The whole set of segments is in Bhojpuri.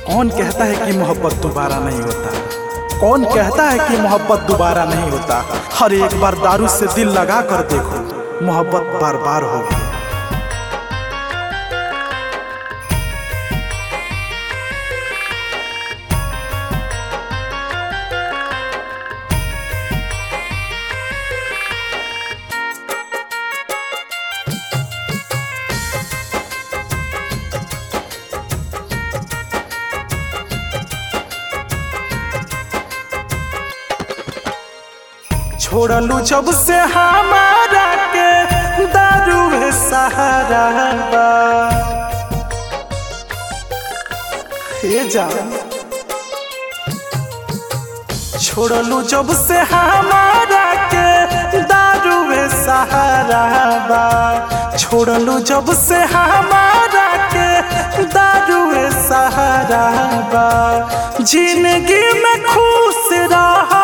कौन कहता है कि मोहब्बत दोबारा नहीं होता कौन कहता है कि मोहब्बत दोबारा नहीं होता हर एक बार दारू से दिल लगा कर देखो मोहब्बत बार बार होगी छोड़लू जब से हमारा के दारू है सहारा बा हे जान छोड़लू जब से हमारा के दारू है सहारा बा छोड़लू जब से हमारा के दारू है सहारा बा जिंदगी में खुश रहा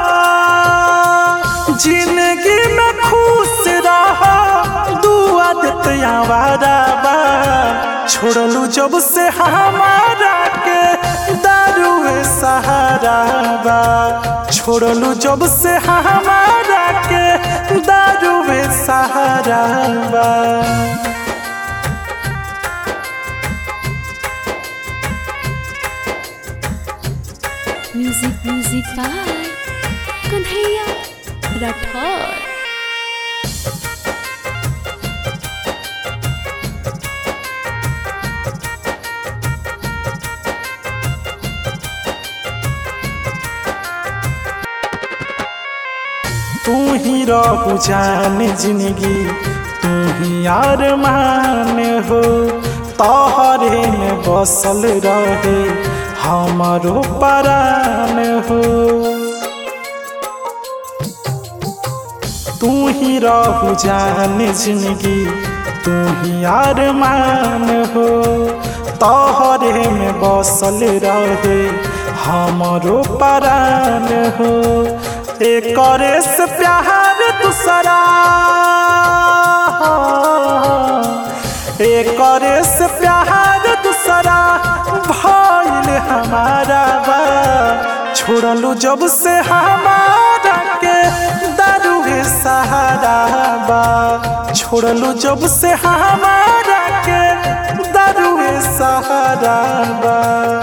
जिंदगी में खुश रहा दुआ देते आवारा बा छोड़लू जब से हमारा के दारू है सहारा बा छोड़लू जब से हमारा के दारू है सहारा बा music music by Kanhaiya Rathore तू ही रहू जान जिंदगी तू ही अरमान हो तोहरे में बसल रहे हमारो परान हो तू ही रहू जान जिंदगी तू ही अरमान हो तोहरे में बसल रहे हमारो परान हो एक से प्यार दूसरा एक से प्यार दूसरा भइल हमारा बा छोड़लू जब से हमारा के दारू है सहारा बा छोड़लू जब से हमारा के दारू है सहारा बा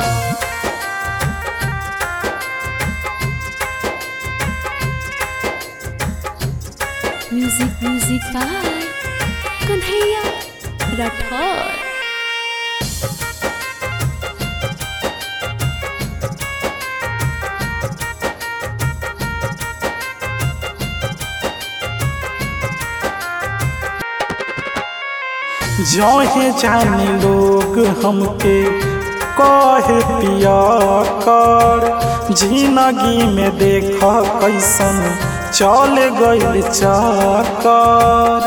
music music by Kanhaiya Rathore जहे जानी लोग हमके कहे पिया कर जिंदगी में देख कैसन चल गइल चकर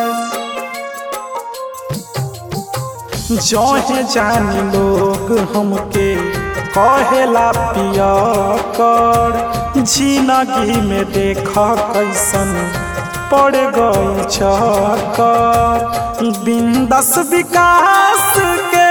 जहे जानी लोग हमके कहेला पिया कर जिंदगी में देख कैसन पड़ गई चकर बिंदस विकास के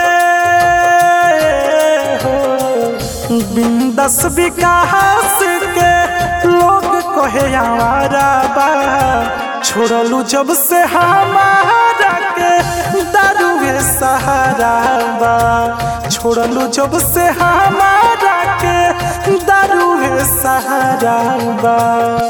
हो बिंदस विकास के लोग कहे आवारा बा छोड़लू जब से हमारा के दारू है सहारा बा छोड़लू जब से हमारा के दारू है सहारा बा